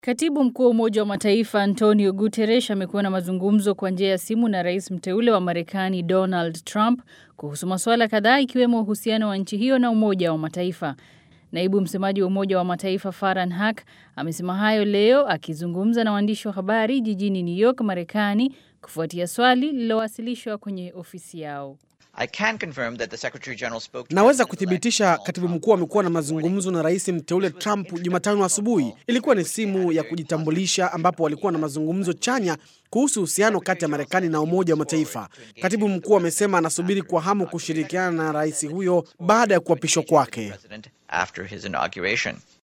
Katibu mkuu wa Umoja wa Mataifa Antonio Guterres amekuwa na mazungumzo kwa njia ya simu na rais mteule wa Marekani Donald Trump kuhusu masuala kadhaa ikiwemo uhusiano wa nchi hiyo na Umoja wa Mataifa. Naibu msemaji wa Umoja wa Mataifa Farhan Haq amesema hayo leo akizungumza na waandishi wa habari jijini New York, Marekani, kufuatia swali lililowasilishwa kwenye ofisi yao. Naweza kuthibitisha katibu mkuu amekuwa na mazungumzo na rais mteule Trump Jumatano asubuhi. Ilikuwa ni simu ya kujitambulisha, ambapo walikuwa na mazungumzo chanya kuhusu uhusiano kati ya Marekani na Umoja wa Mataifa. Katibu mkuu amesema anasubiri kwa hamu kushirikiana na rais huyo baada ya kuapishwa kwake.